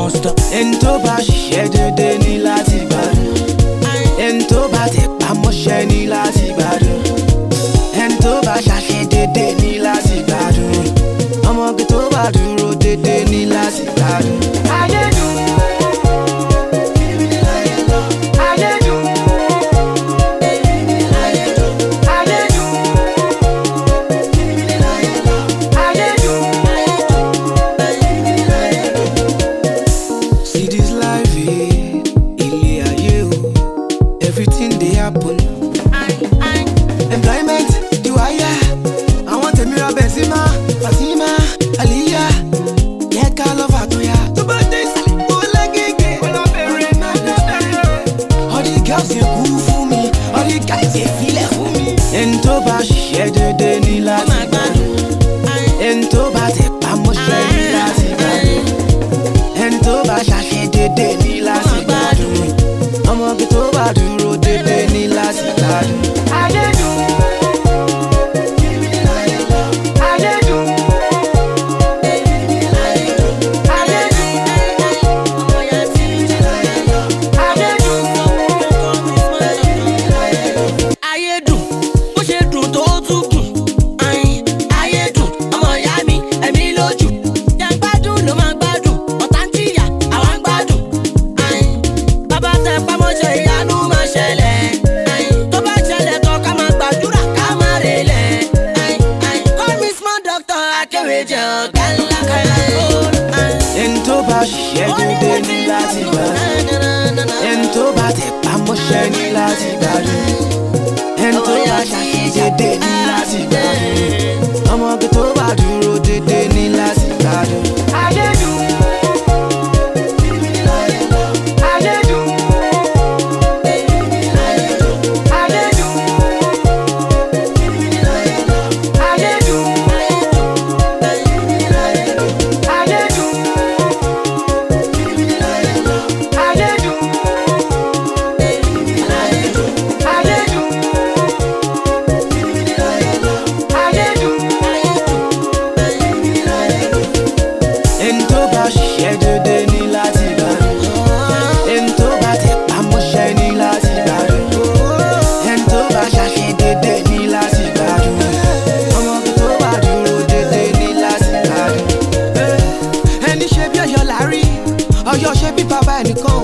monster. ẹni tó bá ṣiṣẹ́ dédé ní láti gbádùn ẹni tó bá tẹ̀ pamọ́ṣẹ́ ní láti gbádùn ẹni tó bá ṣàṣẹ dédé ní láti gbádùn ọmọge tó bá dúró dédé ní láti gbádùn. ayé dùn ayé dùn ayé dùn ayé dùn ayé dùn. See this life, eh? Ilé ayé o, everything dey happen. Employment, the wire. Àwọn tèmi ra Benzema, Fatima, Aliya. Yẹ ká lọ fàtúnyà. Tó bá dé ìsàlẹ̀, ó lágége. Ọlọ́bẹ̀rẹ̀ náà bẹ̀rẹ̀. All the girls yẹn kú fún mi, all the guys yẹn filẹ̀ fún mi. Ẹni tó bá ṣiṣẹ́ dédé ní láti gbádùn. Ẹni tó bá tẹ̀ pamọ́ṣẹ́ ní láti gbádùn ẹni tó bá ṣàṣe dédé ní láti gbádùn ọmọge tó bá dúró dédé ní láti gbádùn. ayé dùn ayé dùn ayé dùn ayé dùn. ayé dùn bó ṣe dùn tó tún dùn ayin ayé dùn ọmọ ìyá mi ẹ̀mí lójú jẹ́ gbádùn ló máa gbádùn ọ̀tá ń jìyà àwa ń gbádùn ayin bàbá tẹ pamọ́ṣẹ́ ìyanu máa ṣẹlẹ̀ ayin tó bá ṣẹlẹ̀ tán ká máa gbàdúrà ká máa relẹ̀ ayin ayin call me small doctor akéwèjẹ ọ̀gá ńlá kẹlẹ́ ẹni tó bá ṣiṣẹ́ dédé ní láti gbádùn ẹni tó bá tẹ̀ pamọ́ṣẹ́ ní láti gbádùn ẹni tó bá ṣàṣe dédé ní láti gbádùn ọmọge tó bá dúró dédé ní láti gbádùn. ayé dùn ayé dùn ayé dùn ayé dùn ayé dùn ayé dùn ayé dùn ayé dùn. ẹni tó bá ṣiṣẹ́ dédé ní láti gbádùn ẹni tó bá tẹ̀ pamọ́ṣẹ́ ní láti gbádùn ẹni tó bá ṣàṣe dédé ní láti gbádùn ọmọge tó bá dúró dédé ní láti gbádùn. ẹni ṣe bí ọ̀yọ́ lárí ọ̀yọ́ ṣe bí bàbá ẹnìkan